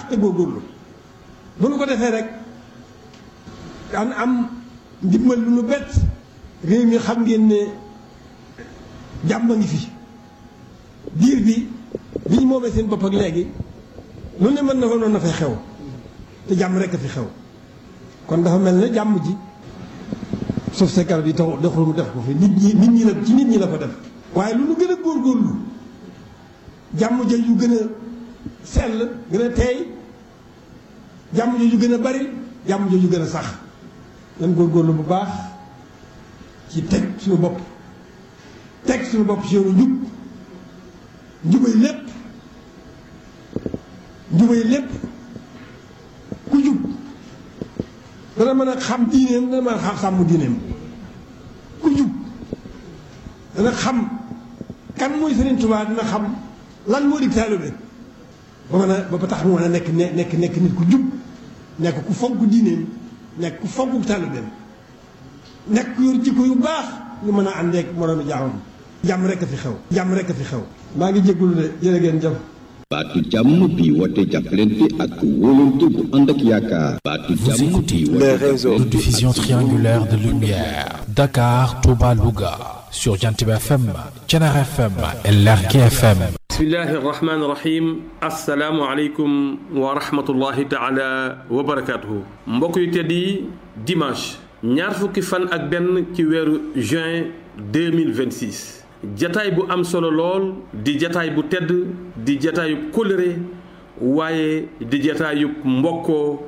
te góorgóorlu bu nu ko defee rek daan am ndimbal lu nu bett réew mi xam ngeen ne jàmm ngi fi diir bi bi ñu moomee seen bopp ak léegi lu ne mën na fa noonu na fay xew te jàmm rek a fi xew kon dafa mel ne jàmm ji suuf sa garab yi tax doxul mu def ko fi nit ñi nit ñi la ci nit ñi la ko def waaye lu nu gën a góorgóorlu jàmm ja yu gën a sell gën a teey jàmm jooju gën a bari jàmm jooju gën a sax nan góorgóorlu bu baax ci teg suñu bopp teg suñu bopp ci yoonu njub njubay lépp njubay lépp ku jub dana mën a xam diineem dana mën a xam sàmm diineem ku jub dana xam kan mooy Sëriñ Tuubaa dina xam lan moo di taalibe ba mën a ba tax mu mën a nekk nekk nekk nit ku jub nekk ku fonk diineem nekk ku fonk taalibeem nekk ku yor jikko yu baax ñu mën a àndeek moroomi jaamam jàmm rek a fi xew jàmm rek a fi xew maa ngi jégalu de jërë ngeen jëf baatu jàmm bi woote jàppalante ak wóolante bu ànd ak yaakaar baatu Vous jàmm écoutez bi le woote réseau de diffusion triangulaire de lumière Dakar, Touba, Louga sur Jantib FM, Thiénaba FM et Lergui FM. bismillahi irrahmani irrahim asalaamu aleykum wa rahmatullahi taala wa barakatuhu mbokk yu tedd yi dimanche ñaar fukki fan ak benn ci weeru juin 2026 jataay bu am solo lool di jataay bu tedd di jataayub kóllëre waaye di jataayub mbokkoo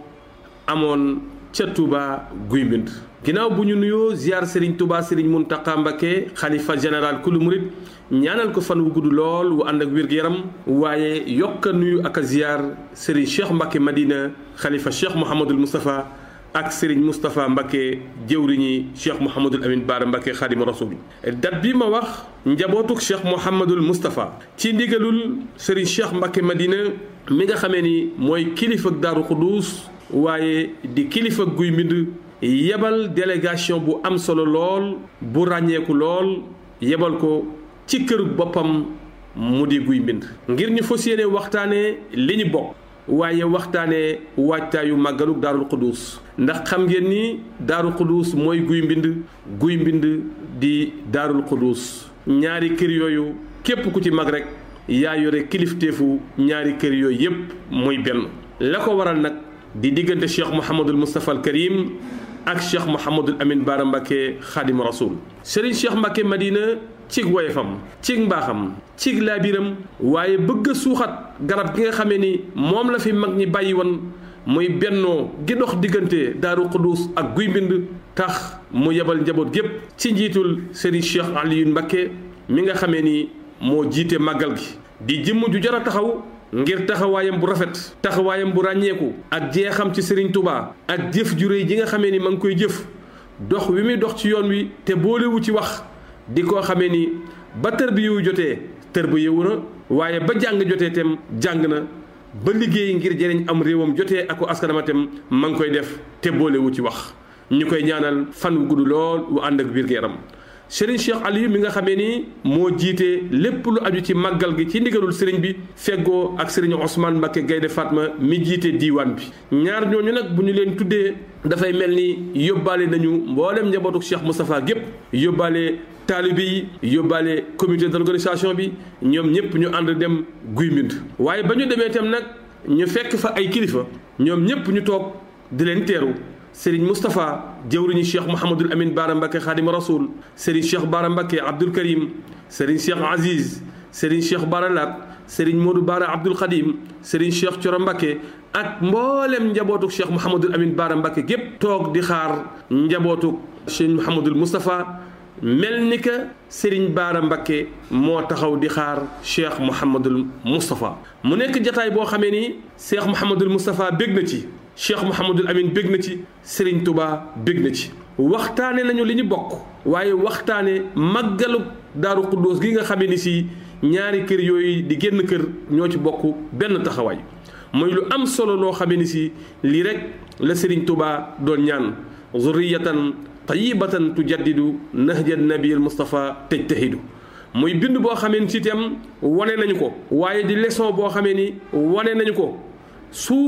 amoon ca Touba Guy Mbind ginnaaw bu ñu nuyoo ziar Serigne Touba Serigne Mountakha Mbacké xalifa général kulu murit ñaanal ko fan wu gudd lool wu ànd ak wér-gu-yaram waaye yokk a nuyu ak a ziar Serigne Cheikh Mbacké Madina xalifa Cheikh Mouhamadul Moustapha ak Serigne Moustapha Mbacké jëwriñi Cheikh Mouhamadul Amin Baara Mbacké xaadimu rasul dat bi ma wax njabootuk Cheikh Mouhamadul Moustapha ci ndigalul Serigne Cheikh Mbacké Madina mi nga xamee ni mooy kilifa Daaru Xuduus waaye di kilifa guy mbind yebal délégation bu am solo lool bu ràññeeku lool yebal ko ci këru boppam mu di guy mbind ngir ñu fas yéene waxtaanee li ñu bokk waaye waxtaanee waajtaayu màggaluk daarul xuduus ndax xam ngeen ni daarul xuduus mooy guy mbind guy mbind di daarul xuduus ñaari kër yooyu képp ku ci mag rek yaa yore kilifteefu ñaari kër yooyu yépp muy benn la ko waral nag di diggante cheikh Mouhamadul Moustapha al Karim ak cheikh Mouhamadul Amin Baara Mbacké xaadimu rasul Serigne Cheikh Mbacké Madina cig woyefam cig mbaaxam cig laabiram waaye bëgg a suuxat garab gi nga xamee ni moom la fi mag ñi bàyyi woon muy bennoo gi dox diggante Daaru Xuduus ak Guy Mbind tax mu yebal njaboot gépp ci njiitul Serigne Cheikh Alioune Mbacké mi nga xamee ni moo jiite màggal gi di jëmm ju jar a taxaw ngir taxawaayam bu rafet taxawaayam bu ràññeeku ak jeexam ci Serigne Touba ak jëf ju réy ji nga xamee ni ma ngi koy jëf dox wi muy dox ci yoon wi te boolewu ci wax di ko xamee ni ba tër bi yow jotee tër ba yewu na waaye ba jàng jotee tem jàng na ba liggéey ngir jëriñ am réewam jotee ak askanama tem ma ngi koy def te boolewu ci wax ñu koy ñaanal fan wu gudd lool wu ànd ak biir yaram Serigne Cheikh Aliou mi nga xamee ni moo jiite lépp lu aju ci màggal gi ci ndigalul Serigne bi feggoo ak Serigne Ousmane Mbacké Gaynde Fatma mi jiite diiwaan bi ñaar ñooñu nag bu ñu leen tuddee dafay mel ni yóbbaale nañu mboolem njabootu Cheikh Moustapha gépp yóbbaale taalibe yi yóbbaale comité d'organisation bi ñoom ñëpp ñu ànd dem Guy Mbind waaye ba ñu demee itam nag ñu fekk fa ay kilifa ñoom ñëpp ñu toog di leen teeru Serigne Moustapha jëwriñu Cheikh Mouhamadul Amin Baara Mbacké Xaadimu Rasul Serigne Cheikh Baara Mbacké Abdoul Karim Serigne Cheikh Aziz Serigne Cheikh Baara Lat Serigne Modou Baara Abdoul Khadim Serigne Cheikh Thioro Mbacké ak mboolem njabootuk Cheikh Mouhamadul Amin Baara Mbacké gépp toog di xaar njabootuk Cheikh Mouhamadul Moustapha mel ni que Serigne Baara Mbacké moo taxaw di xaar Cheikh Mouhamadul Moustapha mu nekk jataay boo xamee ni Cheikh Mouhamadul Moustapha bég na ci cheikh Mouhamadul Amin bég na ci Serigne Touba bég na ci waxtaane nañu li ñu bokk waaye waxtaane màggalu daaru xuddoos gi nga xamee ni si ñaari kër yooyu di génn kër ñoo ci bokk benn taxawaay mooy lu am solo loo xamee ni si lii rek la Serigne Touba doon ñaan zurriyatan tayyibatan tujaddidu nahja nabiyil Mustafa tajtahidu muy bind boo xamee ni si itam wane nañu ko waaye di leçon boo xamee ni wane nañu ko su